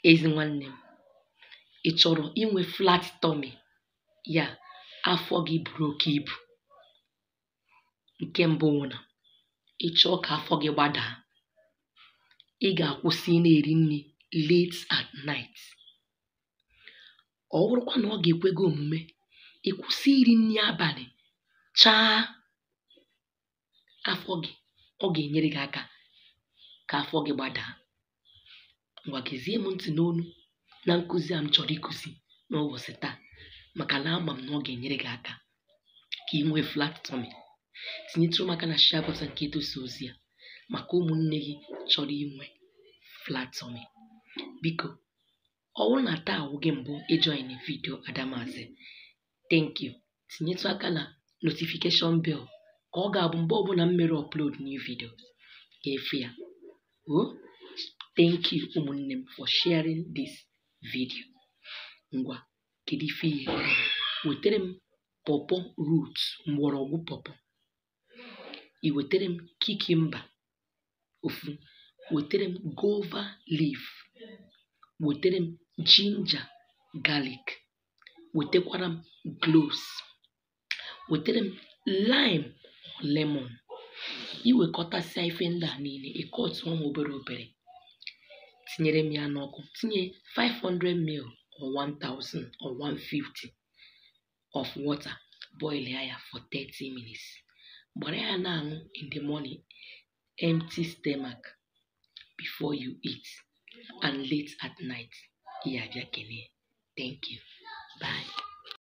ezi nwanne m ị chọrọ inwe flat tummy ya afọ gị buru oke ibu nke mbụ wụ na ị chọọ ka afọ gị gbadaa ị ga-akwụsị ị na-eri nri late at night ọ bụrụkwa na ọ ga-ekwe gị omume ị kwụsị iri nri abalị chaa afọ gị ọ ga-enyere gị aka ka afọ gị gbadaa ngwa gezie m ntị n'onu na nkụzi a m chọrọ ịkụzi n'ụbọchị taa maka na ama m na ọ ga-enyere gị aka ka ị nwee flat tummy tinyetụrụ m aka na share button nke edosa ozi a maka ụmụnne gị chọrọ inwe flat tummy biko ọ bụrụ na taa awụ gị mbụ ịjoin vidio adamazi thank you tinyetụ aka na notification bell ka ọ ga-abụ mgbe ọbụla m mere upload new videos ga-efe ya o thank you ụmụnne m for sharing this video ngwa kedu ife ihe wetara m pọpọ root mgbọrọgwụ pọpọ i wetara m kikimba ofu wetara m gova leaf wetara m ginger garlic wetakwara m cloves wetara m lime or lemon iwekọtasịa ife ndị a niile ịkọtụọ m obere obere tinyere m ya n'ọkụ tinye 500 ml or 1000 or 150 of water boil ya for 30 minutes gbara ya na-aṅụ in the morning empty stomach before you eat and late at night ya abịa kelee thank you bye